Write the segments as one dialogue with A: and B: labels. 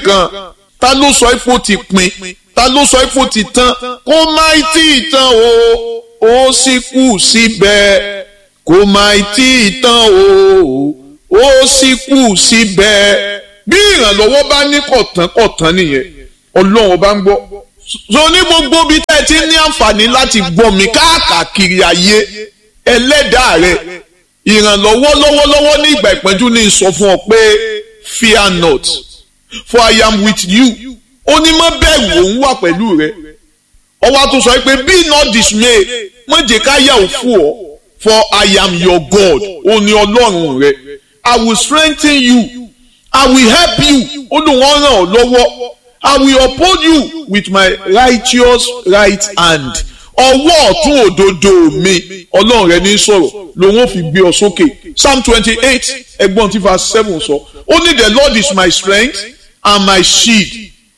A: nǹkan ta ló sọ ipò ti pin ta ló sọ ipò ti tán kó má tí ì tán o ó sì kù síbẹ̀ kó má tí ì tán o ó sì kù síbẹ̀ bí ìrànlọ́wọ́ bá ní kọ̀tán kọ̀tán nìyẹn ọlọ́run bá ń gbọ́ so ní gbogbo bí tẹ́ ẹ ti ní àǹfààní láti gbọ́ mi káàkiri ayé ẹlẹ́dàá rẹ ìrànlọ́wọ́ lọ́wọ́lọ́wọ́ ní ìgbà ìpẹ́jú ní sọ fún ọ pé fear not for I am with you ó ní má bẹ̀rù òun wà pẹ̀lú rẹ ọwọ́ tó sọ pé be not dismayed má jẹ́ ká yà ó fún ọ for I am your God ó ní ọlọ́run rẹ I will strengthen you I will help you ó lóun ọ̀ràn ọ́ lọ́wọ́ I will uphold you with my righteous right hand ọwọ́ ọ̀tún òdodo mi ọlọ́run rẹ ní sọ̀rọ̀ lòun ò fi gbé ọ sókè psalm twenty eight ẹgbọ́n tí verse seven sọ ó ní the lord is my strength and my shield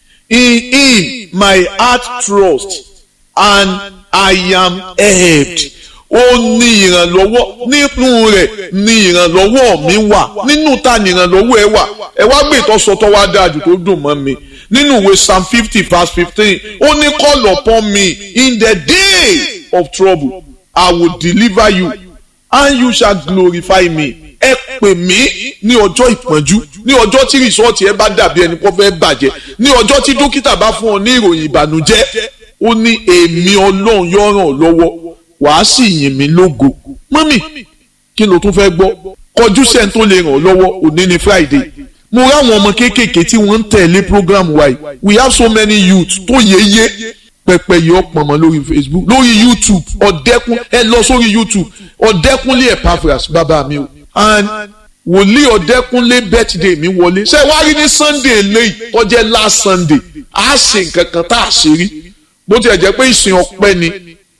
A: in him my heart trust and I am helped ó ní ìrànlọ́wọ́ nínú rẹ̀ ní ìrànlọ́wọ́ mi wà nínú ta ní ìrànlọ́wọ́ ẹ wà ẹ wá gbé ìtọ́sọtọ́ wá dájú tó dùn mọ́ mi nínú ìwé psalm fifty verse fifteen ó ní call upon me in the day of trouble I will deliver you and you shall glorify me ẹ pè mí ní ọjọ́ ìpọ́njú ní ọjọ́ tí rìsọ́ọ̀tì ẹ bá dàbí ẹni kó fẹ́ bàjẹ́ ní ọjọ́ tí dókítà bá fún ọ ní ìròyìn ìbànújẹ́ ó ní èmi ọlọ́run yóò ràn ọ́ lọ́wọ́ wàá sì yìn mí lógo mọ́mì kí ló tún fẹ́ gbọ́ kọjú sẹ́ni tó lè ràn ọ́ lọ́wọ́ òní ni Friday mo ráwọn ọmọ kéékèèké tí wọ́n ń tẹ̀lé program wa yìí we have so many youth tó yéye pẹpẹ yìí ọpọmọ lórí Facebook lórí YouTube ọ̀dẹ́kun ẹ lọ sórí YouTube ọ̀dẹ́kunlé Epaphras bàbá mi o and wòlíì ọ̀dẹ́kunlé birthday mi wọlé ṣé wàá rí ní Sunday eléyìí tó jẹ́ last Sunday a ṣe nǹkan kan tá a ṣe rí bó tilẹ̀ jẹ́ pé ìsìn ọpẹ́ ni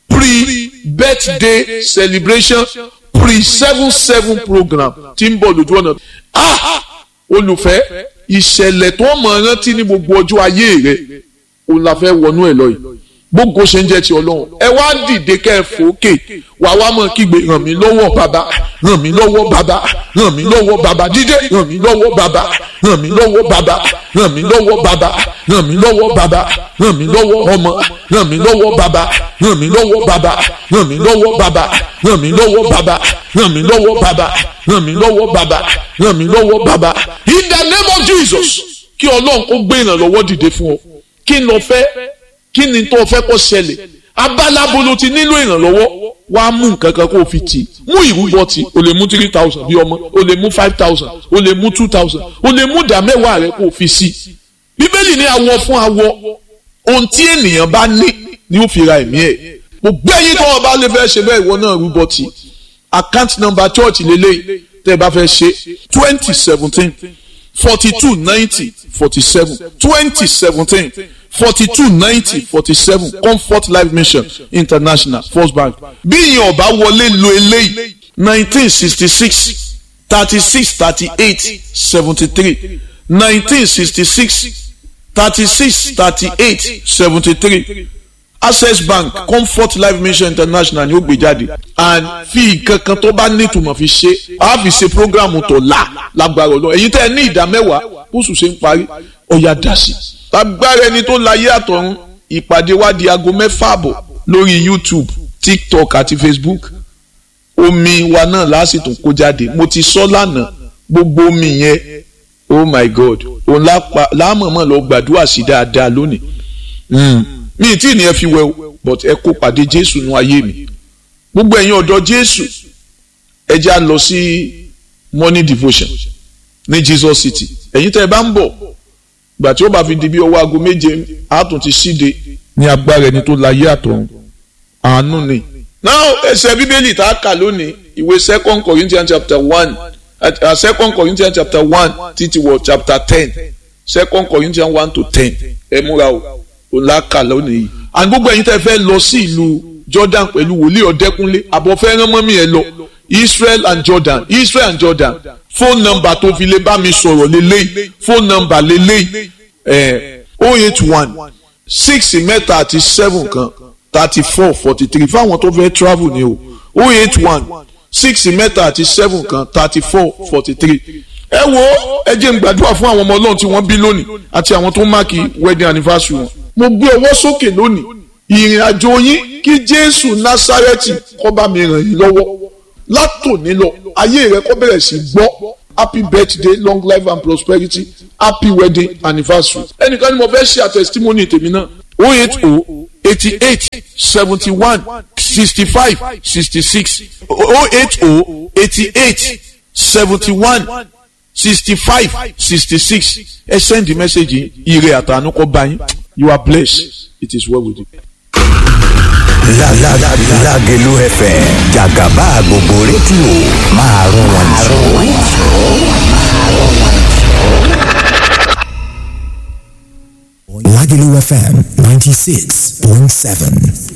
A: pre-birthday celebration pre-seven seven program tí ń bọ̀ lójú ọ̀nà ah olùfẹ́ ìṣẹ̀lẹ̀ tó mọ̀ rántí ní gbogbo ọjọ́ ayé rẹ̀ òun la fẹ́ wọnú ẹ̀ lọ yìí gbogbo ṣe ń jẹ́ ti ọlọ́run ẹ wá dìde kẹ́ ẹ fòókè wà wá mọ̀ kígbe ràn mí lọ́wọ́ bàbá ràn mí lọ́wọ́ bàbá ràn mí lọ́wọ́ bàbá dídé ràn mí lọ́wọ́ bàbá ràn mí lọ́wọ́ bàbá ràn mí lọ́wọ́ bàbá ràn mí lọ́wọ́ bàbá ràn mí lọ́wọ́ ọmọ ràn mí lọ́wọ́ bàbá ràn mí lọ́wọ́ bàbá ràn mí lọ́wọ́ bàbá ràn mí lọ́wọ́ bàbá ràn mí lọ́wọ́ bàbá ràn mí lọ́wọ́ bàbá ràn mí lọ́wọ́ bàbá in the name of Jesus kí ọlọ́run kó gbé ìrànlọ́wọ́ dìde fún ọ kí n lọ fẹ́ kí ni tó fẹ́ kó ṣẹlẹ̀ abálábo ló ti nílò ìrànlọ́wọ́ wá mú nǹkan kan kó o fi tì mú ìrúbọ tì o lè mú three thousand bí ọmọ o lè mú five thousand o lè mú two thousand o lè mú ìdá mẹ́wàá rẹ kó o fi sí bíbélì ní awọ fún awọ ohun tí ènìyàn bá ní ni ó fi ra ẹ̀mí ẹ̀ gbogbo ẹ̀yin tó o bá lè fẹ́ ṣe bẹ́ẹ̀ ìwọ náà rúbọ tì account number church lélẹ́yìí tẹ́ ẹ bá fẹ́ ṣe twenty seventeen forty two ninety forty seven twenty seventeen forty-two ninety forty-seven comfort life mission international first bank bí ìyẹn ọba wọlé lo eléyìí nineteen sixty-six thirty-six thirty-eight seventy-three nineteen sixty-six thirty-six thirty-eight seventy-three access bank comfort life mission international ni ó gbé jáde and fi nǹkan kan tó bá nítumọ̀ fi ṣe a fi ṣe programu tó la lágbára ọlọ́run èyí tẹ́ ẹ ní ìdá mẹ́wàá bóṣù ṣe ń parí ọ̀yà dá sí i agbára ẹni tó láyé àtọ̀run ìpàdé wa di aago mẹ́fà àbọ̀ lórí youtube tiktok àti facebook omi wa náà lásìtò kó jáde mo ti sọ lánàá gbogbo omi yẹn oh my god òun láàmọ̀mọ̀ lọ gbàdúrà sí dáadáa lónìí mi tí ní ẹ fi wẹ o but ẹ kó pàdé jésù nú ayé mi gbogbo ẹ̀yin ọ̀dọ́ jésù ẹ já lọ sí morning devotion ní jesus city ẹ̀yin tẹ́ ẹ bá ń bọ̀ gbà tí ó bá fi di bí ọwọ́ aago méje àtún ti síde ní agbára ẹni tó láyé àtọ̀run àánú ni. now ẹsẹ̀ bíbélì tá a kà lónìí ìwé second corinthians chapter one uh, second corinthians chapter one títí wọ chapter ten second corinthians one to ten ẹ múra o ò lá kà lónìí yìí. and gbogbo ẹ̀yin tẹ́ fẹ́ lọ sí ìlú jordan pẹ̀lú wòlíì ọ̀dẹ́kúnlé àbọ̀ fẹ́ rán mọ́mí ẹ lọ israel and jordan israel and jordan phone number tó fi lè bá mi sọ̀rọ̀ lélẹ́yìí phone number lélẹ́yìí oh eight one six mẹ́ta àti seven kan thirty four forty three fáwọn tó fẹ́ travel ni o oh eight one six mẹ́ta àti seven kan thirty four forty three ẹ wo ẹ jẹ́ n gbàdúrà fún àwọn ọmọ ọlọ́run tí wọ́n bí lónìí àti àwọn tó máàkì wedding anniversary wọn mo gbé ọwọ́ sókè lónìí ìrìn àjò yín kí jésù násárẹ́tì kó bá mi ràn yín lọ́wọ́ látòní lọ ayé rẹ kó bẹ̀rẹ̀ sí gbọ́ happy birthday long life and prosperity happy wedding anniversary ẹnìkan ni mo fẹ́ ṣe àtẹ̀sítímọ́nì tèmi náà o eight o eighty eight seventy one sixty five sixty six o eight o eighty eight seventy one sixty five sixty six ẹ send the message ire àtànú kó bá yín you are blessed it is well with you.
B: Lágẹ̀lú FM jàgàbá gbogbo rédíò máa rún wọn jù. Lágẹ̀lú FM ninety six point seven.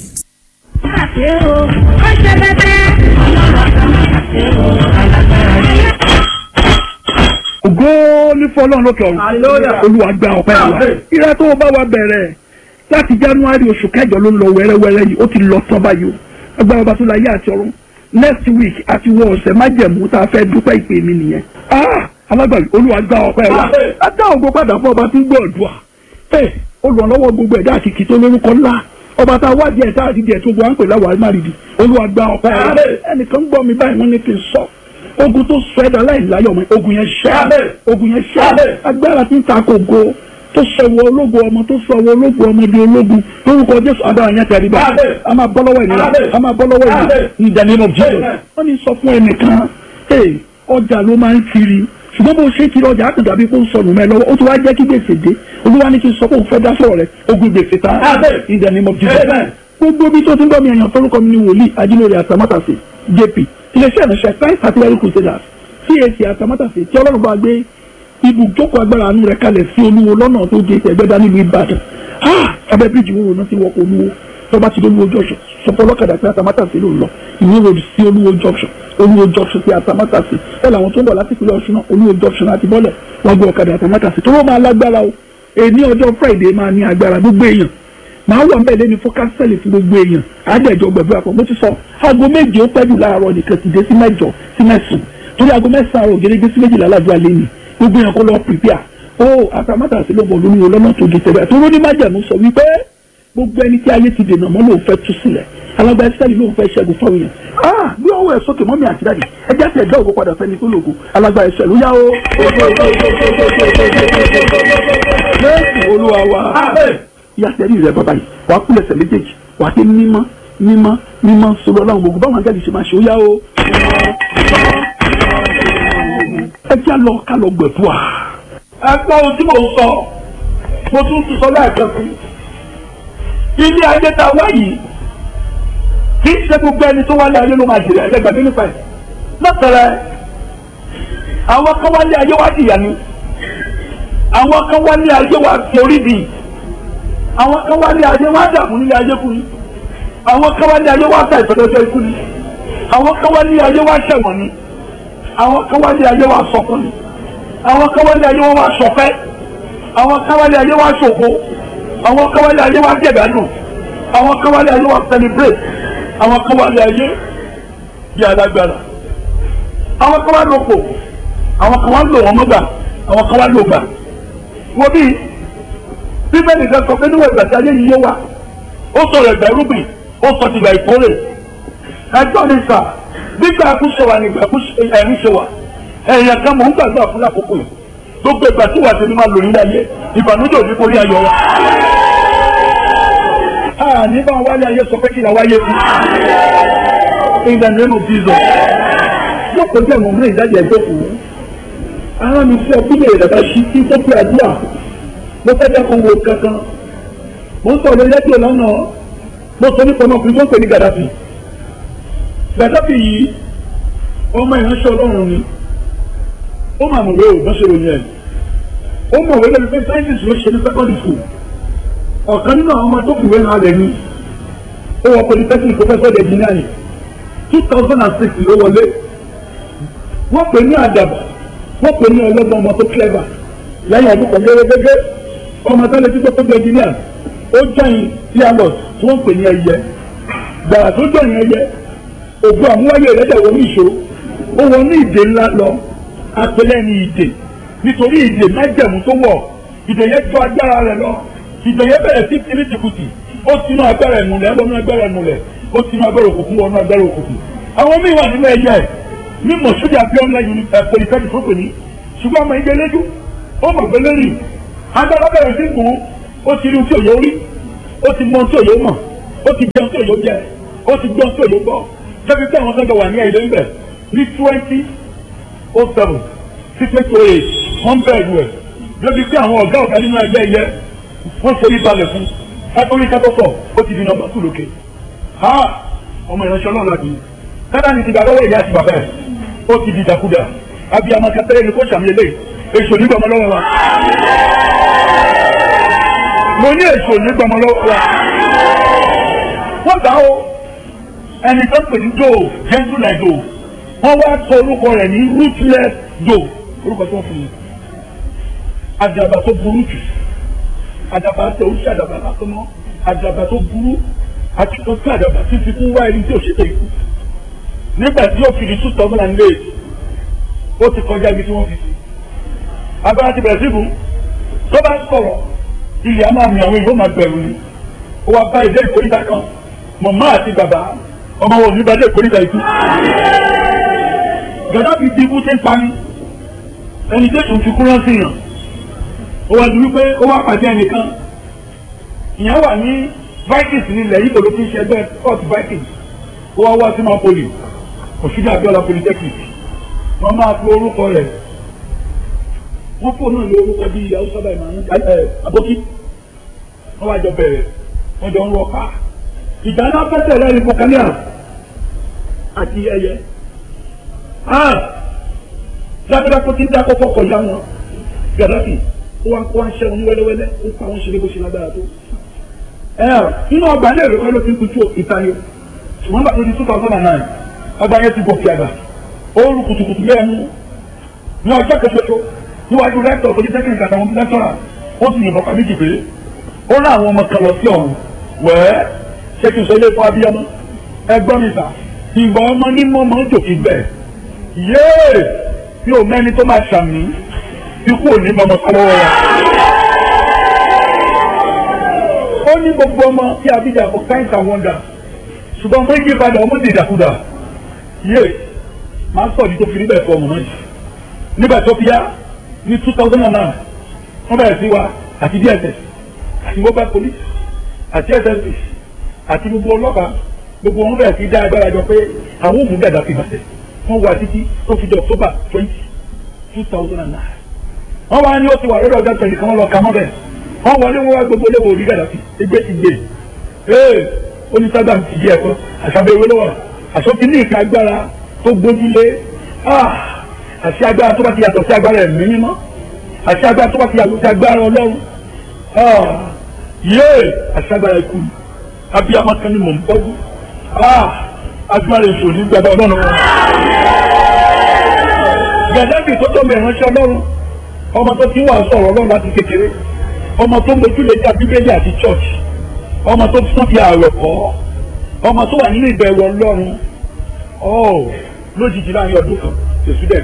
C: Àṣé o, ó ṣe bẹ́tẹ́. Ọlọ́run kan máa ṣe o, alágbára yẹn.
D: ògo ní fọlọ́run lókè ọ̀run olúwa gba ọpẹ́ wa ìrẹ́ tó o bá wa bẹ̀rẹ̀ láti january oṣù kẹjọ ló ń lọ wẹ́rẹ́wẹ́rẹ́ yìí ó ti lọ tán báyìí o agbára ọba tó la yé àti ọ̀run next week àti wọ ọ̀sẹ̀ májẹ̀mú tá a fẹ́ dúpẹ́ ìpè mi nìyẹn ah alágbàbí olúwa gba ọpẹ́ wa adá ògo padà fún ọba tí ń gbọ́ ọ̀dùà ẹ olùrànlọ́wọ́ gbogbo ẹ̀dá àti kìtó lórúkọ ńlá ọba tá a wá díẹ̀ tá a ti díẹ̀ tó gbọ́ à ń pè láwàá márìdì olúwa gba ọpẹ́ wa ẹnìkan gbọ́ mi báyìí wọ́n ní kí n sọ ogun tó sọ ẹ̀dá láìláyọ̀ mọ́ ogun yẹn ṣẹ́ ogun yẹn ṣẹ́ agbára tí ń ta kò go tó sọ̀wọ́ ológun ọmọ tó sọ̀wọ́ ológun ọmọ di ológun lórúkọ jésù agbára yẹn tẹ̀lé bá a máa bọ́ lọ́wọ́ ènìyàn a máa bọ́ lọ́wọ́ ènìyàn in the name of jesus wọ́n ní sọ fún ẹnìkan ee ọjà ló máa ń kiri ṣùgbọ́n bó ṣe kiri ọjà àkàndá bí kò ń sọnù mẹ́ lọ́wọ́ ó ti wá jẹ́ kí gbèsè dé olúwa ní kí n sọ pé òun fẹ́ dá sọ̀rọ̀ rẹ̀ ogun gbèsè ta in the name of jesus gbogbo bí tó ti ń bọ́ mi èèyàn forúkọ mi ní wòlíì ajílórí àtàmátàsí jp iléeṣẹ́ ìránṣẹ́ christ artillery crusaders cac àtàmátàsí tí ọlọ́run bá gbé ibùjókòó agbára àánú rẹ̀ kalẹ̀ sí olúwo lọ́nà tó gé ẹgbẹ́dá nílùú ìbàdàn abẹ́ bíríìjì wo náà ti wọkọ̀ olúwo tó bá ti dé olúwo junction sọpọ̀ ọlọ́kadà sí àtàmátàsí ló ń lọ ìwé road sí olúwo junction olúwo junction sí àtàmátàsí bẹ́ẹ̀ làwọn tó ń bọ̀ láti ìpínlẹ̀ ọ̀ṣun náà olúwo junction àti bọ́lẹ̀ wọ́n gbé ọ̀kadà àtàmátàsí tó wọ́n máa lágbára o èní ọjọ́ friday máa ní agbára gbogbo èèyàn màá wà mbẹ́ lẹ́ni fún kánsẹ́lì fún gbogbo èèyàn àádẹ́jọ gbẹ̀bí àpò mo ti sọ aago méje ó pẹ́ jù láàárọ̀ nìkan ti dé sí mẹ́jọ sí mẹ́sàn-án torí aago mẹ́sàn-án àrò gẹ́gẹ́ sí méjìlá aládùúgbò alẹ́ ni gbogbo èèyàn kó lọ pìpìà ó àtàmátàsí ló bọ̀ lórí olómọ tó di tẹ̀lé tó lóní májàmú sọ wípé gbogbo ẹni tí ayé ti dènà mọ́ lòun fẹ́ tú sílẹ̀ alágbá ẹsẹ̀lì lòun fẹ́ ṣẹ́gun fáwọn èèyàn ah bí ọwọ́ ẹ̀ sókè mọ́mí àti dáàdì ẹjẹ́ àti ẹ̀dá ògo padà fẹ́ni tó lògo alágbá ẹsẹ̀ ló yá o. jésù olúwa wa yàtẹ̀rí rẹ bàbá yìí wàá kúlẹ̀ ẹsẹ̀ méjèèjì wàá ké mímọ́ mímọ́ mímọ́ sọlọ ọlọ́run gbogbo báwọn ajá ṣe máa ṣe ó yá o. ẹ já lọ ká lọ gbẹ̀fọ́ à. ẹ gbọ́ ohun tí mò ń sọ mo tún tún sọ lẹ́ẹ̀kan sí ilé ayé ta wá yìí kì í ṣe gbogbo ẹni tó wálé ayé ló máa jèrè ẹgbẹgbẹ nípa ẹ lọtẹrẹ àwọn kan wálé ayé wá jìyà ni àwọn kan wálé ayé wá torí bì àwọn kan wálé ayé wá dààmú nílé ayé kú ni àwọn kan wálé ayé wá ta ìfẹdọjọ ikú ni àwọn kan wálé ayé wá ṣẹ̀wọ̀n ni àwọn kan wálé ayé wá sọkún ni àwọn kan wálé ayé wá sọfẹ àwọn kan wálé ayé wá ṣògo àwọn kọ́wálé ayé wa jẹ̀dánù àwọn kọ́wálé ayé wa celebrate àwọn kọ́wálé ayé bí alágbára àwọn kọ́wálé òpò àwọn kọ́wálé òwò mọ́gbà àwọn kọ́wálé ògbà wo bí bíbélì kan sọ pé níwọ̀n ìgbà tí ayé yìí yé wa ó sọ̀rọ̀ ẹ̀gbẹ́ rúbì ó sọ ti gbà ìkórè ẹjọ́ ní sà nígbà àkúṣe wa nígbà ẹ̀rín ṣe wa ẹ̀yìn kan mò ń gbàgbọ́ àfúnlá àkókò yìí gbogbo ìgbà tí wàá tẹ̀lé máa lò nílẹ̀ ayé ìbànújẹ́ òní kò rí ayọ̀ wa. a ní bá wálé ayé sọ pé kí la wáyé fún. in the name of Jesus. yóò kọjú ẹ̀wọ̀n mú ìdájọ́ ẹ̀jọ́ kù. ara mi fẹ́ kí lè dàgbà sí kí tó pé àdúrà. mo fẹ́ jẹ́ kó wo kankan. mo ń sọ lórí rédíò lọ́nà. mo sọ nípa ọmọkùnrin tó ń pè ní Gaddafi. Gaddafi yìí ọmọ ìránṣẹ́ Ọlọ́run ni ó máa mọ̀ wéwò bá ṣe ròyìn ẹ̀ ó mọ̀ wé lẹ́nu pé sáyẹ́nsì ló ṣe ní secondary school ọ̀kan nínú àwọn ọmọ tó kùwé náà lẹ̀ ní ó wọ polytechnic professor de engineering two thousand and six ló wọlé wọ́n pè ní àdàbà wọ́n pè ní ọlọ́gbọ́n ọmọ tó clever lẹ́yìn ọdún kan gẹ́gẹ́ ọmọ tó lè ti tó tóbi engineer ó jọyìn dialog tí wọ́n pè ní ẹyẹ gbàrà tó jọyìn ẹyẹ ògùn àmúwáyé rẹ̀ dẹ̀ wọ́n ní ìṣó ó wọ ní ìdè ńlá lọ
E: apẹlẹ ní ìdè nítorí ìdè májẹ̀mú tó wọ̀ ìdè yẹn tó agbára rẹ̀ lọ ìdè yẹn bẹ̀rẹ̀ sí kiri tìkùtì ó tinú agbára ìmùlẹ̀ wọnú agbára ìmùlẹ̀ ó tinú agbára òkùnkùn wọnú agbára òkùnkùn àwọn míì wà nínú ẹ̀yẹ mímọ̀ sójà abíọ́nlá yìí pòlìtẹ́kì tó pè ní ṣùgbọ́n ọmọ ìgbẹ́ lẹ́jú ó mọ̀ pé lẹ́rì agbára bẹ̀rẹ̀ sí kù ó ti rí ohun tí òye orí ó ti mọ ohun tí òye mọ̀ ó ti jẹun tí òye jẹ ó ti gbọ́ ohun tí òye gbọ́ jẹ́bi pé àwọn sọ́jọ́ wà ní ẹ̀yẹ ńbẹ̀ ní twenty oh seven sí twenty oh eight wọ́n bẹ̀rù ẹ̀ jẹ́bi pé àwọn ọ̀gá ọ̀gá nínú ẹgbẹ́ ẹ̀yẹ wọ́n ṣe ìbalẹ̀ fún kátórí kátókọ̀ ó ti di nọ́mbà tù lókè ha ọmọ ìránṣẹ́ náà láti kádà ní ti gbàgbọ́ ìyá àti bàbá ẹ̀ ó ti di dàkúdà abiyamọ kẹtẹrẹ ni kò sàmì eléyìí èso nígbàmọ lọ́wọ́ wa mo ní èso nígbàmọ lọ́wọ́ wa wọ́n gbà ó ẹni tó ń pè ní do gentle like do wọ́n wá sọ orúkọ rẹ̀ ní ruthless do orúkọ tó ń fún mi àdàbà tó burú jù àdàbà tó ń ṣàdàbà lásán mọ́ àdàbà tó burú àti tó ń ṣàdàbà títí fún wá ẹni tí ò ṣe tẹ̀ ikú nígbà tí ó fi di two thousand and eight ó ti kọjá ibi tí wọ́n fi sí. agbára ti bẹ̀rẹ̀ sí ibù tó bá sọ̀rọ̀ ilé a máa mi àwọn ìbò máa bẹ̀rù ni ó wá bá ìdé ìkórìtà kan màmá àti bàbá ọmọ wọn ò ní bá dé ìkórìtà ikú. gàdá fi di ibú tí ń pani ẹni tó tún fi kúrọ́ sí yàn ó wá di wípé ó wá pàdé ẹnìkan ìyẹn wà ní vikings nílẹ̀ yìí kò ló fi ń ṣe ẹgbẹ́ court vikings ó wá wá sí mapoli òṣìṣẹ́ abiola polytechnic wọ́n máa fi orúkọ rẹ̀ wọ́n fò náà ní orúkọ bíi haúsá báyìí máa ń ẹ abókí wọ́n wá jọ bẹ̀rẹ̀ wọ́n jọ ń rọ pa ìjà náà fẹsẹ̀ lẹ́yìn bukania àti ẹyẹ dákúdákú tí ń dákọ́ fọkọ̀ ya wọn gàdáfì ó wá kó wá ń ṣẹ́ wọn ní wẹ́lẹ́wẹ́lẹ́ ó pa wọn ṣe lé bó ṣe lágbára tó nínú ọgbà ilé ìwé kan ló ti ń kutu ìtayọ ṣùgbọ́n bàtà di two thousand and nine ọgbà yẹn ti gòkè àgbà ó rú kùtùkùtù lẹ́nu ní ọjọ́ kẹsẹ̀tọ́ níwájú rẹ́tọ̀ polytechnic àtàwọn lẹ́tọ̀rà ó sì yìnbọn ká méjì pé ó rán àwọn ọmọ kan lọ sí ọ̀run wẹ́ẹ́ ṣé kí n sọ ilé fún abiyamọ ẹgbọ́n mi sà ìgbà ọmọ ní mọ́mọ́ ń jòkì bẹ́ẹ̀ yéè mi ò mẹ́ni tó máa ṣàmì ikú ò ní mọ́mọ́ sọ́wọ́ wa. ó ní gbogbo ọmọ tí abidjan kò kind and wonder ṣùgbọ́n mo ń yí padà ọmọ ti dàkúdà yéè máa sọ ní tó fi níbẹ̀ fọ ọmọ náà jù nígbà tó fi yá ní two thousand and nine wọ́n bẹ̀rẹ̀ sí wa àti dss àti mobile police àti ssp àti gbogbo ọlọ́pàá gbogbo wọn bẹ̀rẹ̀ sí dá agbára jọ pé àwọn òmùú gàdá fi bàtẹ̀ wọ́n wà títí tó fi di october twenty two thousand and nine wọ́n wá ní ó ti wà lórí ọjọ́ tẹ̀lé kan wọ́n lọ ka mọ́ bẹ́ẹ̀ wọ́n wọlé wọn wá gbogbo léwo orí gàdá fi ẹgbẹ́ ti gbé ee onísàgbà ti di ẹ̀kọ́ àṣàbẹ̀wò lọ́wọ́ àṣọ ti ní ìka agbára tó gbójúlé àṣẹ agbára tó bá ti yàtọ̀ sí agbára ẹ̀mí mímọ́ àṣẹ agbára tó bá ti yàtọ̀ sí agbára ọlọ́run yéè àṣẹ agbára ikú abiyamọ kan ni mò ń bọ́jú agbára èso ní gbàgbà ọlọ́run wọn. gàdábì tó tó mẹ́rin ránṣẹ́ ọlọ́run ọmọ tó ti wà sọ̀rọ̀ ọlọ́run láti kékeré ọmọ tó mójúlé jà bíbélì àti church ọmọ tó tún fi ààrẹ kọ́ ọmọ tó wà nínú ìbẹ̀rù ọlọ́run lójijì láàrin ọdún kan èsù dẹ̀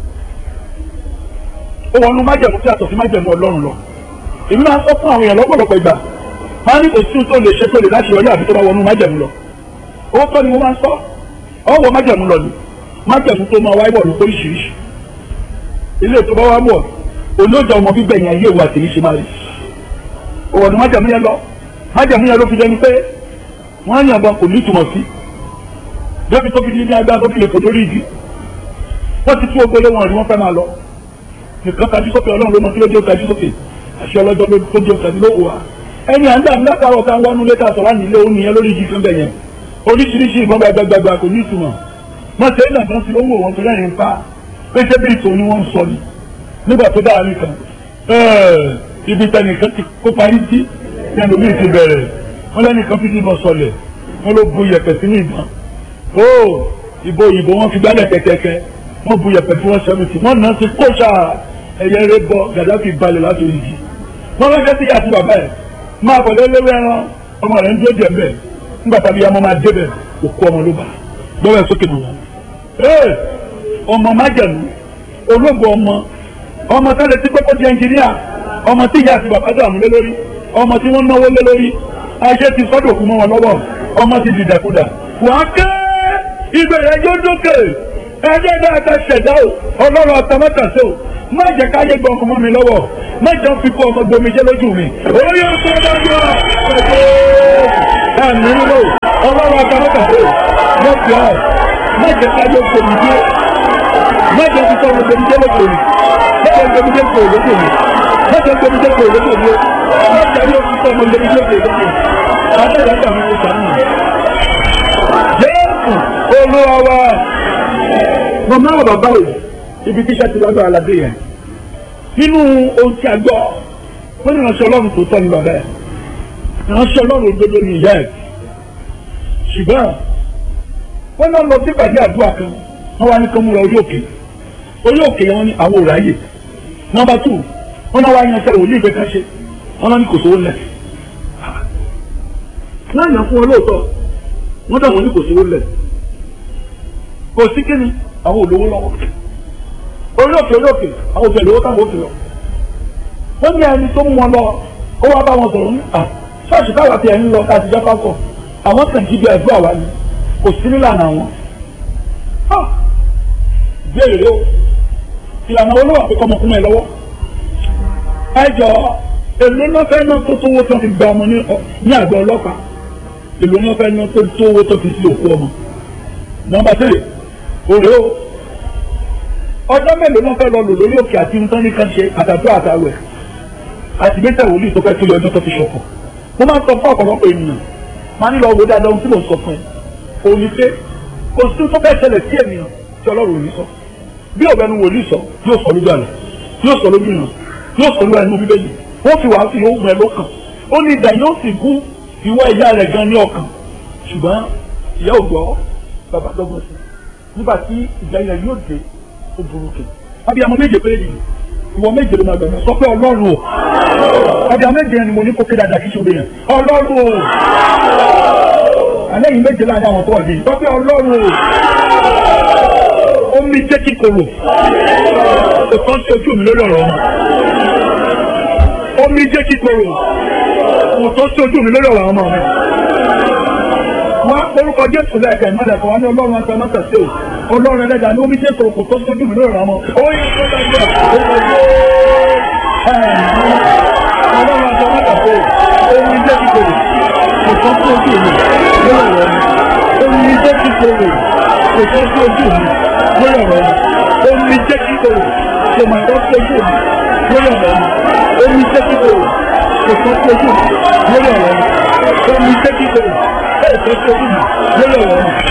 E: ó wọnú májẹ̀mú tí a tọ̀ sí májẹ̀mú ọlọ́run lọ èmi máa ń sọ fún àwọn èèyàn lọ́pọ̀lọpọ̀ ìgbà máa ní kò sí tó lè ṣe tó lè láti wọlé àbí tó bá wọnú májẹ̀mú lọ owó tọ́ ni mo máa ń sọ ọwọ́ májẹ̀mú lọ ni májẹ̀mú tó máa wáyé bọ̀ ló oríṣiríṣi ilé tó bá wá mọ̀ olóòjọ ọmọ gbígbẹ̀yìn ayé ìwà tèmi ṣe máa rí òwòdù májẹ̀mú yẹn lọ májẹ̀mú yẹn ló fi dẹni pé wọ́n á yànbọn kò ní ìtumọ̀ sí débi tó fi di ní agbára tó fi lè fò lórí igi wọ́n ti tú ogbélé wọn rí wọ́n fẹ́ máa lọ nìkan tajú sókè ọlọ́run ló mọ kí ló dé ó tajú sókè àṣẹ ọlọ́jọ́ ló tó dé ó tajú ló wà ẹni à ń dà látàrọ̀ ká wọnú létà sọ̀rọ̀ nílé òun nìyẹn lórí igi fún bẹ̀yẹn oríṣiríṣi ìbọn gbàgbàgbà kò ní ìtumọ̀ wọ́n ṣe é nà kan sí owó wọn tó lẹ́yìn pa pé ṣé bí ìtò ni wọ́n ń sọ ni nígbà tó dáa nìkan ibi tẹnìkan ti kó parí sí ẹnu mi ti bẹ̀rẹ̀ wọ́n lẹ́nìkan fi ìbọn sọlẹ̀ wọ́n ló bu yẹ̀pẹ̀ sínú ìbọn ó ìbò ìbò wọn fi gbálẹ̀ kẹ̀kẹ́kẹ́ wọ́n bu yẹ̀pẹ̀ tí wọ́n sẹ́mi tì wọ́n náà ti kó sáà ẹ̀yẹ rẹ bọ Gaddafi balẹ̀ láti orí yìí wọ́n fẹ́ sí àti bàbá ẹ̀ máa bọ̀ lélẹ́wẹ́ ẹran ọmọ rẹ̀ ń dúró díẹ̀ bẹ́ẹ̀ nígbà tàbí ọmọ máa débẹ̀ òkú ọmọ ló bá gbọ́wọ́ ẹ̀ sókè nù wọn. ee ọmọ májẹ̀mú ológo ọmọ ọmọ tẹ́lẹ̀ tí kókó di ẹnjìníà ọmọ tí ìyá àti bàbá dààmú lé lórí ọmọ tí wọ́n náwó lé lórí ayé ti sọ́dọ̀ kú mọ́ wọn lọ́wọ́ ọmọ ti dìdàkudà wàá ké ìbẹ̀rẹ̀ yóò dókè ẹjẹ́ dáadáa ṣẹ̀dá o ọlọ́run àtàmọ́tàṣe o má jẹ́ káyé gbọ́ ọmọ mi lọ́wọ́ má jẹ́ fi kó ọmọ gbomi jẹ́ lójú mi orí ọ̀sán dájọ́ ẹ̀mí nínú ọlọ́run àtàmọ́tàṣe o má fi ọ̀ má jẹ́ káyé gbomi jẹ́ má jẹ́ fi kó ọmọ gbomi jẹ́ lójú mi má jẹ́ gbomi jẹ́ kó lójú mi má jẹ́ gbomi jẹ́ kó lójú mi má jẹ́ yóò fi kó ọmọ gbomi jẹ́ kó lójú mi àtẹ̀lẹ́ àtàwọn ọ̀sán mi. Jésù olúwa wa mọ̀mọ́ àwọn bàbá rẹ̀ ibi tíṣẹ́ ti lọ́dọ̀ aládé yẹn nínú ohun tí a gbọ́ wọ́n ní ìránṣẹ́ ọlọ́run tó tọ́ ní bàbá ẹ̀ ìránṣẹ́ ọlọ́run òdodo ní ìyá ẹ̀ ṣùgbọ́n wọ́n náà lọ sí ìpàdé àdúrà kan wọ́n wá ní kó múra orí òkè orí òkè yẹn wọ́n ní àwọn òráyè nọ́mbà tù wọ́n náà wá yan sẹ́wọ̀n ní ìgbẹ́ kan ṣe wọ́n náà ní kò sówó lẹ̀ wọ́n yàn fún wọn lóòótọ́ wọ́n dà wọ́n ní kò sówó lẹ̀ kò sí kíni àwọn olówó lọ́wọ́ orí òkè orí òkè àwọn òfin ìlówó táwọn òfin lọ wọ́n ní ẹni tó mú wọn lọ ó wá bá wọn sọ̀rọ̀ ní à ṣọ́ọ̀ṣì táwa ti ẹ̀yìn lọ láti jẹ́ pásọ̀ àwọn kàn jí bí ẹ̀dùn àwa ni kò sí nílànà àwọn. béèrè o ìlànà olówó àpékọ́ ọmọkùnrin ẹ̀ lọ́wọ́ ẹ jọ èlò náà fẹ́ náà tó tówó tó fi gba ọmọ ní àgbà ọlọ́pàá èlò náà fẹ́ náà tó tówó tó fi sí òkú ọmọ nọ́mbà tẹ́lẹ̀ òrè o ọjọ́ mélòó ló fẹ́ lọ lò lórí òkè àti nǹkan ní kan ṣe àtàtúrò àtàwẹ̀ àti gbẹ́sẹ̀ wòlíì tó fẹ́ tó lé ọjọ́ tó fi ṣọ̀fọ̀ mo máa ń sọ fún ọ̀pọ̀lọpọ̀ ènìyàn máa ń lọ wo dáadáa ohun tí mò ń sọ fún ẹ òní pé kò sí tó fẹ́ ṣẹlẹ̀ sí ènìyàn tí ọlọ́run ò ní sọ bí ọ̀bẹnu wòlíì sọ yóò sọ lójú àlẹ́ yóò sọ lójú ìràn yóò sọ lójú ẹnu bíbélì wọ́n fi wàá fi yóò gbẹ lọ́kàn ó ní ìdá yóò sì gún ìwọ ìyá rẹ̀ gan ní ọkàn ṣùgbọ́n ìyá ò gbọ́ bàbá dọ́gbọ́n sí nígbà tí ìjà yẹn yóò dé ó burúkú abiyamọ méje péré yìí ìwọ méje ló máa gbẹmọ sọ pé ọlọ́run o abiyamọ méje ni mo ní kó kéde àdàkí ṣòro yẹn ọlọ́run o alẹ́ yìí méje láàrin àwọn tó wà yìí sọ pé ọlọ́run o omi jẹ́ kíkorò òtọ́ sí ojú mi lórí ọ̀rọ̀ ọmọ omi jẹ́ kíkorò òtọ́ sí ojú mi lórí ọ̀rọ̀ ọmọ mi wọ́n orúkọ jésù lẹ́ẹ̀kẹ́ ìmọ̀lẹ̀ kan wọ́n ní ọlọ́run àti ọmọ tẹ̀sí o ọlọ́run ẹlẹ́dàá ní omi jẹ́ kòrò kò tó sójú mi lórí ọmọ ó yẹ kó dájú ọlọ́run àti ọmọ tẹ̀sí o omi jẹ́ kíkorò kò tó sí ojú mi lórí ọ̀rọ̀ mi omi jẹ́ kíkorò kò tó sí ojú mi lórí ọ̀rọ̀ mi omi jẹ́ kíkorò kò mà tó sí ojú mi lórí ọ̀rọ̀ mi omi jẹ́ kíkorò kò tó sí ojú mi lórí ọ̀rọ̀ mi omi jẹ́ kíkorò ẹ̀ tó sí ojú mi lórí ọ̀rọ̀ mi.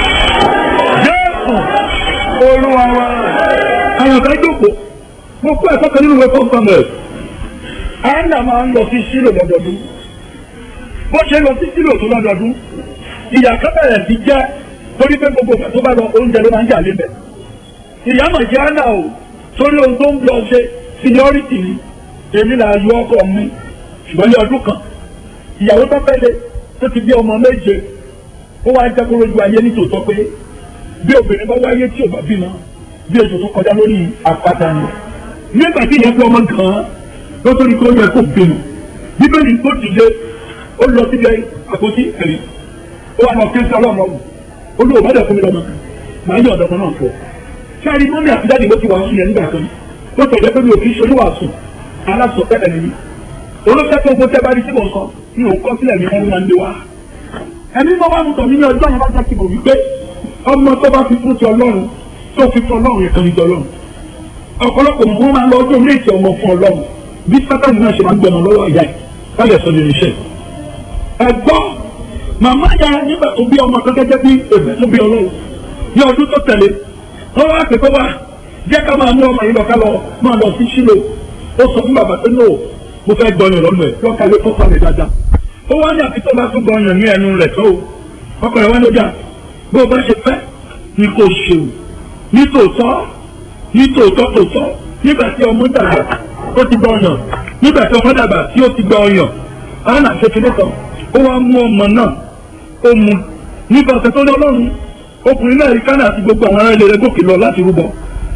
E: Jésù olúwa wa. Àwọn ọ̀gá jókòó, mo kó ẹ̀kọ́ kan nínú ìwé fún Samuel. Anna máa ń lọ sí Sílò lọ́dọọdún. Bó ṣe lọ sí Sílò tó lọ́dọọdún, ìyá kan bẹ̀rẹ̀ sí jẹ́ torí pé gbogbo ìgbà tó bá lọ oúnjẹ ló máa ń jà lébẹ̀. Ìyá mà jẹ́ Anna o, torí ohun tó ń lọ ṣe seniority ni, èmi là yọ ọkọ mi, ṣùgbọ́n ní ọdún kan, ìyàwó tó fẹ́ lé tó ti bí ọmọ méje, ó wá ń jẹ́ kó lójú ayé nítòótọ́ pé bí obìnrin bá wáyé tí ò bá bímọ bí ètò tó kọjá lórí àpáta ni nígbà tí ìyẹn fi ọmọ gan-an ló tó ní kó yẹ kó bímọ bíbélì tó dìde ó lọ síbi àpótí ẹ̀rí ó wà lọ kí n sọ ọlọ́run ọ̀hún ó lóò bá dẹ̀ fún mi lọ́mọ màá yẹ ọ̀dọ́ kan náà fọ sáré mọ́mí àti dáàdì ló ti wà sùn yẹn nígbà kan ó tẹ̀lé pé mi ò kí ń ṣolúwà sùn aláṣọ pẹ́lẹ̀ nìyí olóṣèlú tó gbọ́dọ̀ bá rí sí mọ̀ nǹkan mi ò kọ́ sílẹ̀ mi wọ́n máa ń lé wa ẹni tó bá mú tọ̀ mí ní ọjọ́ yẹn bá jẹ́ kí mo wí pé ọmọ tó bá fi fún ti ọlọ́run tó fi fún ọlọ́run yẹn kan ní ti ọlọ́run ọ̀pọ̀lọpọ̀ mọ̀ wọ́n máa lọ ọdún ilé ìtì ọmọ fún ọlọ́run bí sátani náà ṣe máa ń gbẹmọ lọ́wọ́ ìyá ẹ̀ kálẹ̀ sọ lè ríṣẹ́ ẹ̀gbọ́ màmá ya nígbà tó bí ọmọ kan gẹ́gẹ́ bí èbè tó bí ọlọ́run ní ọdún tó tẹ̀lé wọ́n wá pè pé wá jẹ́ ká máa mú ọmọ yìí lọ ká lọ máa lọ sí sílò ó sọ fún bàbá pé no mo fẹ́ gbọ́yàn lọ́nà ẹ̀ lọ́kàlẹ́ tó pàdé dáadáa ó wá ní àfi tó bá tún gbọ́yàn ní ẹnu rẹ̀ tó ọkọ̀ ẹ̀ wá ló dà bó o bá ṣe fẹ́ ni kò ṣe o nítòótọ́ nítòótọ́ tòótọ́ nígbà tí ọmọ dàgbà ó ti gbọ́ ọyàn nígbà tí ọmọ dàgbà tí ó ti gbọ́ ọyàn ọ̀nà kékeré kan ó wá mú ọmọ náà ó mu nípa ọ̀sẹ̀ tó ní ọlọ́run ọkùnrin náà rí kánà àti gbogbo àwọn ará ilé rẹ̀ gòkè lọ láti rúbọ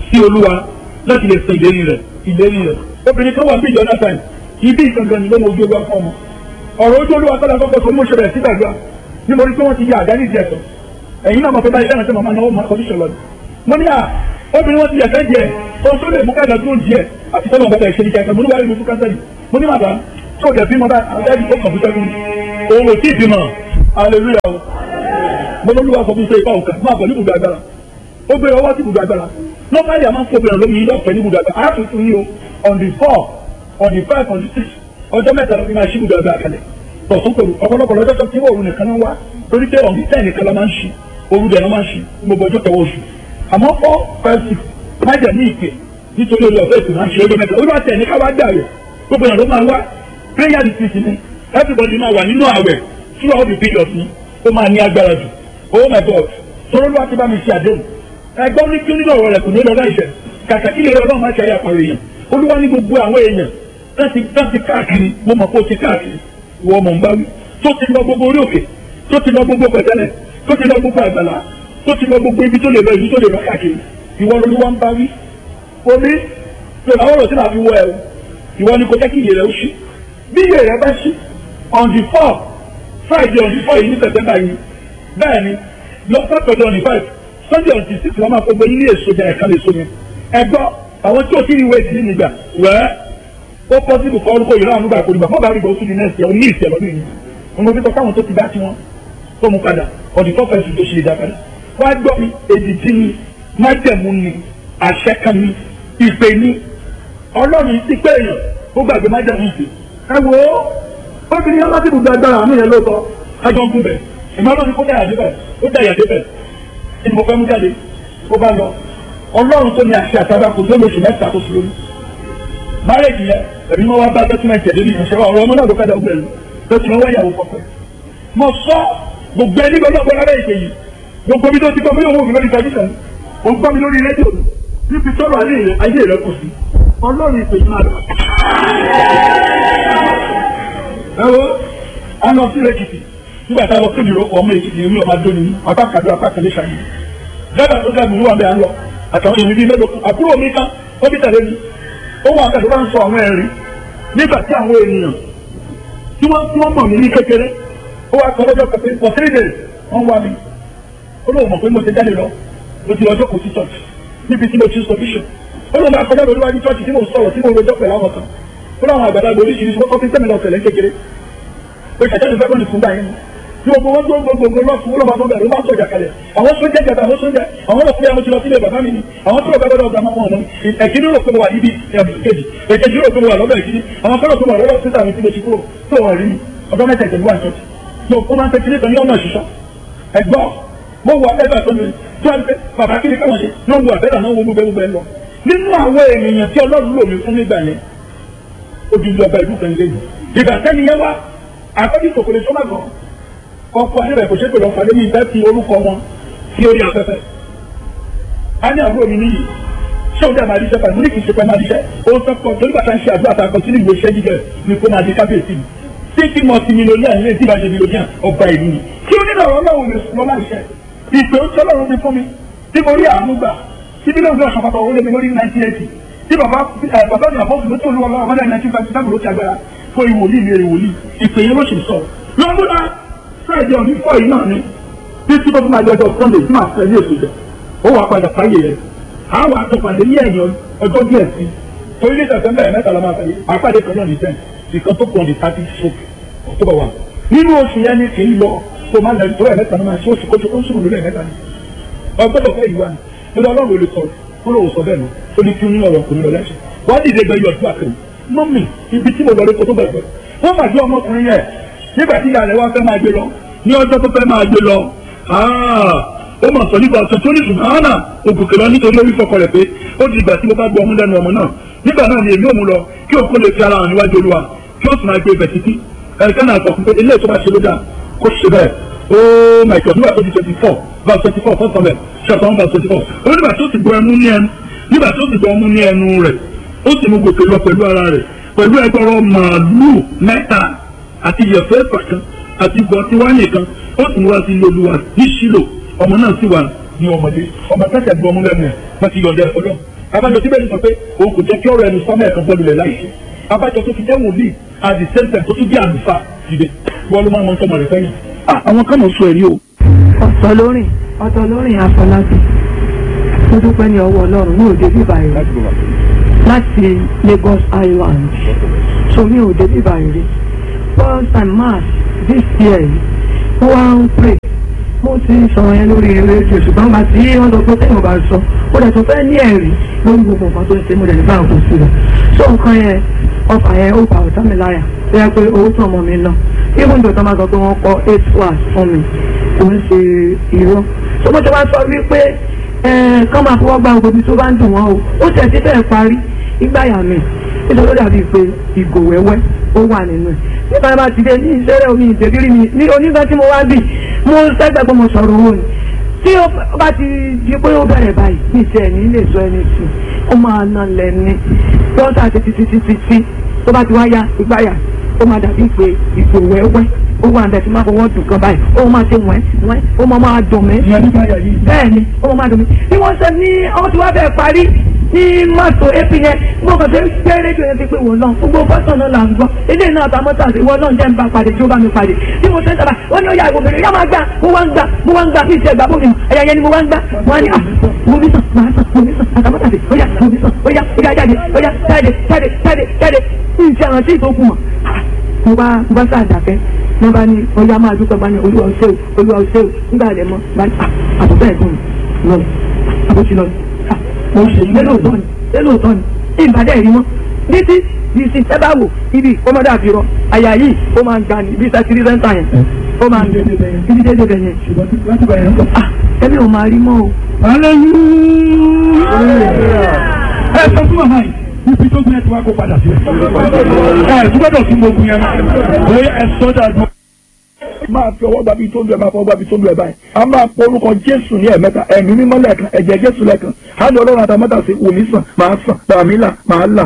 E: sí olúwa láti lè sọ ìlérí rẹ̀ ìlérí rẹ̀ obìnrin kan wà bí ìjọ náà sáyẹn ibi ìgangan ni ló mọ ojú olúwa fún ọmọ ọ̀rọ̀ ojú olúwa kọ́lá kọ́kọ́ sọ mú ṣe bẹ̀rẹ̀ sí gbàgbà ní mo rí pé wọ́n ti yẹ àdá nídìí ẹ̀sọ́ ẹ̀yin náà mọ̀ pé báyìí dáhùn sí màmá náà mọ̀ kọ́díṣọ̀ lọ́dún mo ní à obìnrin wọn ti yẹ̀fẹ́ jẹ ohun tó lè mú káàdà tó ń jẹ àti tọ́lọ̀ bàtà ìṣẹ́ni kẹta mo ní wàá rí mi fún kánsẹ́lì mo ní màdà tó o jẹ bímọ bá àdájú tó kàn fún sẹ́gun òun ò tí ì bímọ hallelujah o mo ló lùwà sọ fún iṣẹ́ ìfà òkà máa bọ̀ ní ibùdó agbára ó gbé ọwọ́ sí ibùdó agbára normally a máa ń fọ́ obìnrin lómi ilé ọ̀fẹ́ ní ibùdó agbára a tún fún yín o on the four on the five on the six ọjọ́ mẹ́ta ló fi máa ṣí ibùdó agbára kalẹ̀ tọ̀sán pẹ̀lú ọ̀pọ̀lọpọ̀ lọ́jọ́ tó ti wọ̀ òru nìkan náà wá torí pé on the ten nìkan la máa ń ṣí òru dẹ̀ náà máa ń ṣí gbogbo ọjọ́ kẹwọ́ oṣù àmọ́ four five six má jẹ̀ ní ìpè nítorí olú ọ̀fẹ́ ìsìn máa ń ṣe ọjọ́ mẹ́ta olú àti ẹ̀ ní ká wá dàrú gbogbo ìyàn ló máa wá prayer retreat ni everybody máa wà nínú àwẹ̀ throughout the period ni ó máa ní agbára jù oh my god sọ̀rọ̀ olú àti bá mi ṣe àdéhùn ẹgbọ́n ní kí nínú ọ̀rọ̀ rẹ̀ kò ní lọ láìṣẹ̀ kàkà kí lè rọ ọlọ́run máa ṣe ayé àpàrọ̀ èèyàn olúwa ní gbogbo àwọn èèyàn láti láti káàkiri mo mọ̀ pé ó ti káàkiri ìwọ ọmọ ń bá wí tó ti lọ gbogbo orí òkè tó ti lọ gbogbo pẹ̀tẹ́lẹ̀ tó ti lọ gbogbo àgbàlá tó ti lọ gbogbo ibi tó lè lọ ibi tó lè lọ káàkiri ìwọ olúwa ń bá wí omi tó làwọn ọ̀rọ̀ tí màá fi wọ ẹ o ìwọ ni kò jẹ́ kí iye rẹ ó ṣí bí iye rẹ bá ṣí on the four friday on the four yìí ní september yìí bẹ́ẹ̀ ni lọ sátọ̀dọ̀ on the five sunday on the six wọ́n máa fọgbọ́ ilé èso jẹ ẹ̀ka lè so yẹn ẹgbọ́ àwọn tí ò tí ì wé ìdí nígbà wẹ́ẹ́ ó pọ́sibù kọ́ orúkọ ìran àmúgbà kò dìgbà fún bàbá ìgbà oṣù ní nẹ́ẹ̀sì ọ̀ ní ìsì ẹ̀ lọ́dún yìí wọn mo fi sọ káwọn tó ti bá tí wọn tó mú padà ọ̀dì tó fẹ́ẹ́ sùn tó ṣe ìdá padà wá gbọ́ mi èdè tí ni májẹ̀mú ni àṣẹ kan ni ìpè ni ọlọ́run ti pé èèyàn ó gbàgbé májẹ̀mú ìpè ẹ wo obìnrin yẹn láti ibùdó agbára àmì yẹn lóòótọ́ ẹjọ́ ń gún bẹ̀ ìmọ̀ ọlọ́run kó dáyà débẹ̀ ó dáyà débẹ̀ ẹni mo fẹ́ mú jáde ó bá lọ ọlọ́run tó ní àṣẹ àtàrà kò tó lóṣù mẹ́ta tó fi lórí márèjì yẹn ẹ̀mí wọn wá bá dọ́kúmẹ̀ntì ẹ̀dẹ́ ní ìṣẹ́ ọ̀rọ̀ ọmọ náà ló fẹ́ẹ́ dọ́gbẹ̀rún tó ti wọn wáyàwó kọ̀ọ̀kan mo sọ gbogbo ẹni gbọdọ̀ gbọdọ̀ lábẹ́ ìpè yìí gbogbo bí tó ti gbọ́ mílíọ̀nù mi lórí tẹlifíṣàn o gbọ́ mi lórí rédíò níbi tọ́rọ̀ ayé rẹ ayé rẹ kù sí ọlọ́run ìpè yìí máa lọ. ẹ wo a lọ sí èkìtì nígbà tá a lọ sí ìlú ọmọ èkìtì èmi ọmọ adóni apá kàdó apá kàdé ṣàyè dábàá tó dábàá wà bẹ́ẹ̀ à ń lọ àtàwọn èèyàn bíi mélòó àbúrò mi kan ó bí tẹ̀lé mi ó wà kàdó bá ń sọ àwọn ẹ̀rí nígbà tí àwọn ènìyàn tí wọ́n tí wọ́n mọ̀ mí ní kékeré ó wá sọ lọ́jọ́ pẹ̀pẹ́ for three days wọ́n wá mi ó lóun mọ̀ pé mo ti jáde lọ mo ti lọ́jọ́ kò sí church níbi tí mo ti sọ bishop ó lóun máa kọjá lórí wájú church tí mo sọ̀rọ̀ tí mo rojọ́ pẹ̀lú àwọn kan ó láwọn àgbàlagbà oríṣiríṣi wọ́n kọ́ fi sẹ́mi lọ tẹ̀lé kékeré pé ṣàjẹ́ ìfẹ́ kọ́ni fún báyìí tí gbogbo wọn gbogbo gbogbo lọ fún ọlọ́mọ tó bẹ̀rẹ̀ ló máa sọ̀jà kalẹ̀ àwọn sójà jàdá àwọn sójà àwọn lọ fún yàrá mo ti lọ sílé bàbá mi ni àwọn tó lọ gbàgbọ́dọ̀ ọ̀gá máa mọ̀ ọ̀nà ẹ̀kíní rò pé mo wà níbi kejì èkejì rò pé mo wà lọ́dọ̀ ìkíní àwọn fẹ́ràn tó wà lọ́dọ̀ sísà mi tí mo ti kúrò tó wà rí mi ọjọ́ mẹ́ta ìtẹ̀lú wà ṣọ́ọ̀tì tó o máa ń tẹ́kí nítorí ọ̀nà ìṣiṣọ́ ẹ̀gbọ́n mo wọ abẹ́rẹ́ tó mi tó wà pé bàbá kí ni káwọn ṣe ló ń wọ abẹ́rẹ́ náà wo gbogbo ẹgbẹ́ lọ nínú àwọn ènìyàn tí ọlọ́run lò mí fún nígbà yẹn ojúlé ọba ìlú kan lẹ́yìn ìgbà sẹ́ni yẹn wá àkọ́jú tòkòlè tó má gbọ́ ọkọ̀ ayé rẹ̀ kò ṣe pé lọ́ọ́ fàdé mi ìfẹ́ fi orúkọ wọn sí orí afẹ́fẹ́ a ní àbúrò mi níyì ṣé o dá máa díṣẹ́ pẹ̀lú ní kì í ṣe pẹ́ máa díṣẹ́ o sọ pé torí bàtà ń ṣe àdúrà tá a kọ sínú ìwé iṣẹ́ jíjẹ ní kó máa di kábíyèsí mi tí kí mo ti mílíọ̀nìyà nílé tí ìbáṣe mílíọ̀nìyà ọba ìlú ni kí o nílò ọ̀rọ̀ náà lè sùn lọ́la ìṣẹ́ ìpè ó tọ́ lọ́rùn mi fún mi tí mo rí àánú gbà tí bí lóògùn ọ̀sán pàtàkì olómi lórí nineteen eighty tí bàbá bàbá mi àbọ̀ fún mi tó lọ́wọ́ lọ́wọ́ mọ́lá nineteen five seven ló ti agbára fún ìwòlíì mi ìwòlíì ìpè yẹn ló ṣe sọ lọ́múdà friday ọ̀dún fọ́ yìí náà ni títí tó fún máa jọjọ sunday tí màá fẹ́ ní èso jẹ ó wàá padà fáyé rẹ àwọn àtọ̀pàdé ní ẹ̀yìn ọjọ́ díẹ̀ sí torí ní sẹ̀sẹ̀mbẹ̀ mẹ́ta la máa fẹ́ àpàdé kan náà ní sẹ́ǹ ìkan tó kàn ní thirty stroke october one nínú oṣù yẹn ni kì í lọ tó máa lẹ́yìn tó rẹ̀ mẹ́ta ní máa ṣe oṣù kóṣù tó ń sùn lórí ẹ̀ mẹ́ta ni ọgbọ́dọ̀ fẹ́ ìwà ni lọ́dọ̀ ọlọ́run olè sọ kó lóun sọ bẹ́ẹ̀ lọ ó ní kí ní ọ̀rọ̀ kò ní lọ lẹ́sẹ̀ wọ́n dìde gbẹ yọ̀ ọdún àkèrè mọ́mì ibi tí mo lọ rí kó tó gbàgbọ́ wọ́n máa gbé ọmọkùnrin yẹn nígbà tí ìyá rẹ̀ wá fẹ́ máa gbé lọ ní ọjọ́ tó fẹ́ máa gbé lọ ó mọ̀ sọ nípa ọ̀sán tó ní ṣùgbọ́n náà ògùnkè lọ nítorí lórí fọkọ rẹ̀ pé ó di ìgbà tí mo bá gbọ́ ọmú lẹ́nu ọmọ náà nígbà náà ni èmi ò mú lọ kí òkú lè fi ara hàn níwájú olúwa kí ó sì máa gbé ibẹ̀ títí ẹ̀ka náà sọ fún pé ilé ìtura ṣe ló dáa kó ṣe bẹ́ẹ̀ ó my God nígbà tó di twenty four verse twenty four first of all chapter one verse twenty four ó nígbà tó ti gbọ́ ẹmu ní ẹnu nígbà tó ti gbọ́ ọmú ní ẹnu rẹ̀ ó sì mú gòkè lọ pẹ̀lú ara rẹ̀ pẹ̀lú ẹgbọrọ màálù mẹ́ta àti ìyẹ̀fẹ́ pàkan àti gbọ̀ntí wáyé kan ó sì wá sí olúwa ní ṣílò ọmọ náà sì wà ní ọmọdé ọmọ kẹsẹ̀ gbọ́ ọmú lẹ́nu ẹ̀ wọ́n ti yọ̀dẹ ọlọ́ abájọ tí bẹ́ẹ̀ ni sọ pé òun kò jẹ́ kí ọ̀rọ̀ ẹnu sọ́mọ́ ẹ̀kan bọ́ọ̀lù rẹ̀ láì ṣe abájọ tó fi jẹ́ wòlíì at the same time tó tún jẹ́ àlùfáà dìde bọ́ọ̀lù máa ń mọ tọmọ rẹ̀ fẹ́yìn.
D: àwọn kan náà sọ ẹ̀rí o
F: ọ̀tọ̀ lórin ọ̀tọ̀ lórin àfọlábí mo dúpẹ́ ní ọwọ́ ọlọ́run ní òde bíbá rẹ̀ láti Lagos Island so mi ò dé bíbá rẹ̀ first time mass this year yìí mo wá ń pray mo ti sọ yẹn lórí rédíò ṣùgbọ́n bá tí wọ́n sọ pé tẹ́yìn bá sọ ó dẹ̀ tó fẹ́ ní ẹ̀rí lórí gbogbo nǹkan tó ń ṣe mo dẹ̀ ní báwọn kò sí rẹ̀ so nǹkan yẹn ọfà yẹn ó bá ọ̀tá mi láyà tó yẹ pé owó tó ọmọ mi lọ even though tó máa sọ pé wọ́n kọ́ eight hours fún mi kò ń ṣe irọ́ so mo ti wá sọ wípé kán máa fọwọ́ gba gbogbo tó bá ń dùn wọ́n o ó tẹ̀ sí bẹ́ẹ̀ parí ìgbáyà mi nítorí ó dàbí pé ìgò wẹ́wẹ́ ó wà nínú ẹ̀ nípa bá ti dé ní ìṣẹ́rẹ́ omi ìdèbírí mi ní onígbà tí mo wá bì mo sẹ́gbẹ́ pé mo sọ̀rọ̀ owó ni tí ó bá ti di pé ó bẹ̀rẹ̀ báyìí ní ìṣẹ́ ní lè sọ ẹni sí ó máa nà lẹ́ni lọ́sà títí títí títí tó bá ti wá ya ìgbáyà ó máa dàbí pé ìgò wẹ́wẹ́ ó wà ń bẹ̀ tí máa fọwọ́ dùn kan báyìí ó máa ṣe wẹ́n wẹ́n ó máa máa dùn mí. bẹ́ẹ̀ ni ó máa máa dùn mí. bí wọ́n ṣe ní ọmọ tí wọ́n bẹ̀ parí ní mọ́tò ap yẹn mo kàn ṣe gbé rédíò yẹn ti pé wò náà gbogbo fọ́tò náà là ń gbọ́ ilé náà ta mọ́tò àti ìwọ náà jẹ́ ń bá pàdé tí ó bá mi pàdé bí mo ṣe ń sábà wọ́n ní ó yà ìwòbìnrin yá máa gbà mo wá ń gbà mo wá ń gbà kí ìṣe ìgbà bómi ẹ̀yà yẹn ni mo wá ń gbà wọ́n á ní à mo bí sàn máa sàn mo bí sàn àtàmọ́tò àti ó yà mo bí sàn ó yà ó yà jáde ó yà jáde jáde jáde jáde ìṣe àrántí ìtókù mọ̀ mo bá mo bá sáà dàkẹ́ wọ́n bá ní ọyá máa dúpẹ́ bá ní olúwa ọ̀ṣẹ́ o olúwa ọ̀ṣẹ́ o nígbà rẹ̀ mọ́ bá ní àbúrò ẹ̀gbọ́n mi lọ àbúrò lọ mo ṣe lélòótọ́ ni lélòótọ́ ni ìbàdàn ẹ̀rí mọ́ títí di sí ẹ bá wò ibi ọmọdé àfihàn àyà yìí ó máa ń ga ní ibi sẹ́kìrì sẹ́ńtà yẹn ó máa ń ibi dédé bẹ̀ yẹn ah ẹbí ò máa rí mọ́ o.
E: ẹ sọ fún màmá yìí ibi tó gbé ẹ ti wá kó padà sí ẹ ẹ gbọ́dọ̀ tún gbogbo yẹn bóyá ẹ sọ dáadọ́. máa fi ọwọ́ gbàbí tó lu ẹ̀ máa fọwọ́ gbàbí tó lu ẹ̀ báyìí a máa pọ orúkọ jésù ní ẹ̀mẹ́ta ẹ̀mí mímọ́ lẹ́ẹ̀kan ẹ̀jẹ̀ jésù lẹ́ẹ̀kan á lọ ọlọ́run àtàmọ́tà sí wòmí sàn máa sàn bàmí là máa là.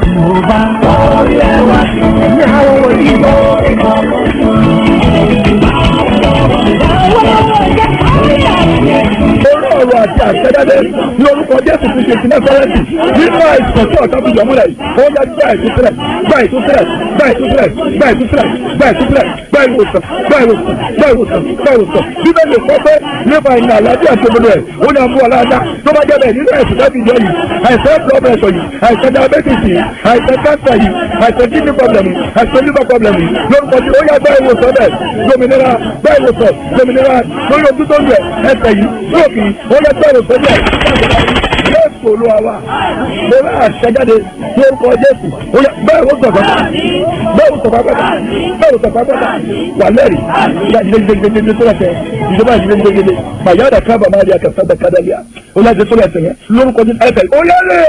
E: orí ọ̀rọ̀ àti àṣẹjáde ní orúkọ jésù ti ṣe ìpínlẹ̀ fẹ́rẹ́ǹtì nínú àìsàn tí ọ̀tá fi yọ̀ múlẹ̀ yìí ó yá gbá ìtúsílẹ̀ gbá ìtúsílẹ̀ gbá ìtúsílẹ̀ gbá ìtúsílẹ̀ gbá ìtúsílẹ̀ gbá ìwòsàn gbá ìwòsàn gbá ìwòsàn gbá ìwòsàn bíbélì kọ́ pé nípa ìnà àlàáfíà àti òdodo ẹ̀ ó ní àmú ọ̀làdá tó bá jẹ́ bẹ́ẹ̀ nínú àìsàn láti jọ yìí àìsàn blood pressure yìí àìsàn diabetes yìí àìsàn cancer yìí àìsàn kidney problem yìí àìsàn liver problem yìí lórúkọ tí ó yá gbá ìwòsàn bẹ́ẹ̀ lómìnira gbá ìwòsàn lómìnira lórí ojú tó ń lẹ̀ ẹsẹ̀ yìí lóòkì ó yá gbá ìwòsàn bẹ́ẹ̀ jésù olúwa wa mo rà àṣẹjáde lórúkọ jésù ó yá bẹ́ẹ̀ ó sọ̀tọ̀ bẹ́ẹ̀ ó sọ̀tọ̀ pátá bẹ́ẹ̀ ó sọ̀tọ̀ pátá wà lẹ́rìí ìyá ìdílé gbẹgbẹgbẹ tó lẹ́sẹ̀ ìjọba ìdílé gbẹgbẹgbẹ bàyá ọ̀dà kábà máa di àkàtà dàkadà lẹ́yà ó yá ti tó lẹ́sẹ̀ yẹn lórúkọ jésù ẹsẹ̀ ó yá lè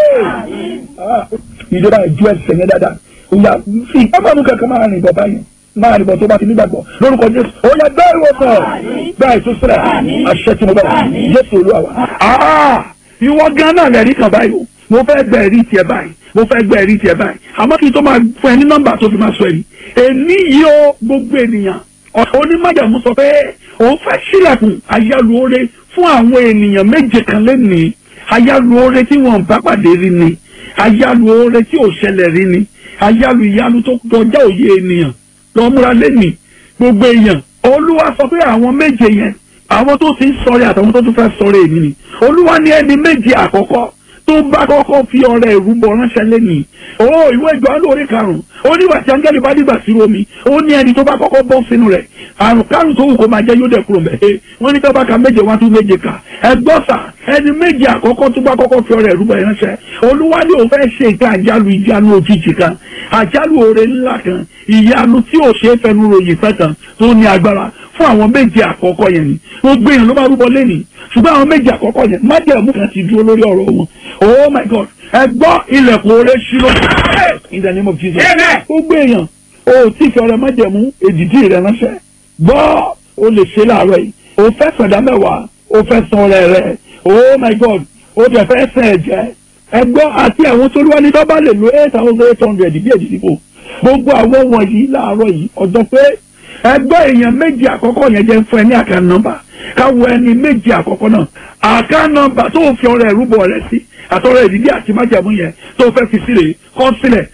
E: ìjọba ìjú ẹsẹ̀ yẹn dáadáa ó yá fi ọmọ mi kankan máa rìn bọ̀ báyìí máa rìn bọ̀ tó bá ti nígbàgbọ́ lórúkọ jésù ó yá bẹ́ẹ̀ ìwòsàn bẹ́ẹ̀ ìtúsílẹ̀ àṣẹ tí mo bẹ̀ jésù olúwa wa ìwọ gan náà lẹ́rí kan báyìí o mo fẹ́ gbẹ ẹ̀rí tiẹ̀ báyìí mo fẹ́ gbẹ ẹ̀rí tiẹ̀ báyìí àmọ́ kí n tó máa fún ẹ ní nọ́mbà tó fi máa sọ ẹ̀rí èmi yìí ó gbogbo ènìyàn onímọ̀jàmú sọ pé òun fẹ́ sílẹ̀kùn ayálùore fún àwọn ènìyàn méje kan lẹ́nìí ayálùore tí wọ́n bá pàdé rí ni ayálùore tí ò ṣẹlẹ̀ rí ni ayálù ìyanu tó kọjá òye ènìyàn lọ́múra lẹ́nìí gbogbo èèyàn olúwa sọ pé àwọn méje yẹn àwọn tó ti ń sọ̀rẹ́ àtàwọn tó tún fẹ́ sọ̀rẹ́ èmi ni olúwa ní ẹni méje àkọ́kọ́ tó bá kọ́kọ́ fi ọrẹ ìrúbọ ránṣẹ́ lẹ́nìí ó ìwé ìjọ́nù orí karùn-ún ó nígbà tí áńgẹ́lì bá dìgbà sí omi ó ní ẹni tó bá kọ́kọ́ bọ́ sínú rẹ̀ àrùn kárùn tó wù kó máa jẹ́ yóò dẹ̀ kúrò mẹ́ wọ́n ní tọ́ba ka méje wá tún méje kà ẹgbọ́sà ẹni méje àkọ́kọ́ tó bá kọ́kọ́ fi ọrẹ ìrúbọ ránṣẹ́ olúwa ní òun fẹ́ ṣe nǹkan àjálù ìjánu òjijì kan àjálù oore ńlá kan ìyanu tí ò ṣe é fẹnu ròyìn fẹ́ kan tó ní agbára fún àwọn méje àkọ́kọ́ yẹn ni gbogbo èèyàn ló máa rúbọ lẹ́nìí ṣùgbọ́n àwọn méje àkọ́kọ́ yẹn májẹ̀mú kan ti dúró lórí ọ̀rọ̀ wọn oh my god ẹ gbọ́ ilẹ̀kùn oore ṣí ló in the name of jesus gbogbo èèyàn o tí fi ọrẹ májẹ̀mú èdìdí rẹ ránṣẹ́ gbọ́ o lè ṣe láàárọ̀ yìí o fẹ́ sọ̀dá mẹ́wàá o fẹ́ san ọrẹ rẹ oh my god o tẹ̀ fẹ́ sẹ̀ ẹ̀jẹ̀ ẹ gbọ́ àti àwọn tó wá ní dọ́bà lè lo eight thousand eight hundred bí èdìdí kò gbogbo àwọn wọ̀nyí láàárọ̀ yìí ọ̀dọ́ pé ẹgbẹ́ èèyàn méjì àkọ́kọ́ yẹn jẹ́ fún ẹ ní àká nọ́mbà káwọ ẹni méjì àkọ́kọ́ náà àká nọ́mbà tó fi ọrẹ ìrúbọ rẹ sí
D: àtọ́rọ̀ ìdílé àti májàmú yẹn tó fẹ́ fi sílẹ̀ kọ́ sílẹ̀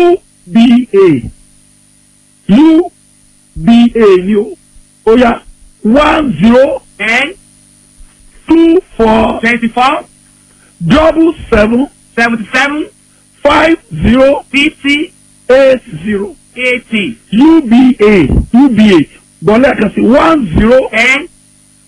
D: uba uba ni o ó yá one zero
E: ten
D: two four
E: twenty four
D: double seven
E: seventy seven
D: five zero
E: fifty
D: eight zero
E: eighty
D: uba uba gbọ́lẹ̀ kan sí one zero
E: ten